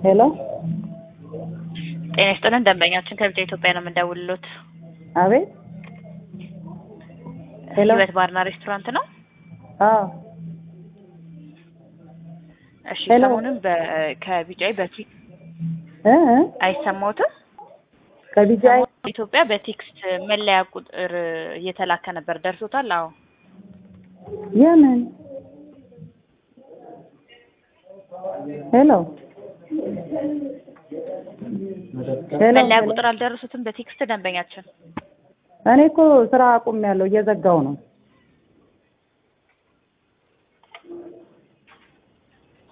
ሄሎ ጤና ይስጥልን ደንበኛችን ከብቻ ኢትዮጵያ ነው የምንደውልሎት። አቤት ሄሎ ህይወት ባርና ሬስቶራንት ነው። አዎ እሺ ሄሎ። ሰሞኑን በ- ከቢጫይ በፊት እ እ አይሰማዎትም? ከቢጃይ ሰሞኑን ኢትዮጵያ በቴክስት መለያ ቁጥር እየተላከ ነበር። ደርሶታል? አዎ የምን ሄሎ ሄሎ መለያ ሄሎ። ቁጥር አልደረሱትም በቴክስት ደንበኛችን። እኔ እኮ ስራ አቁሜያለሁ እየዘጋው ነው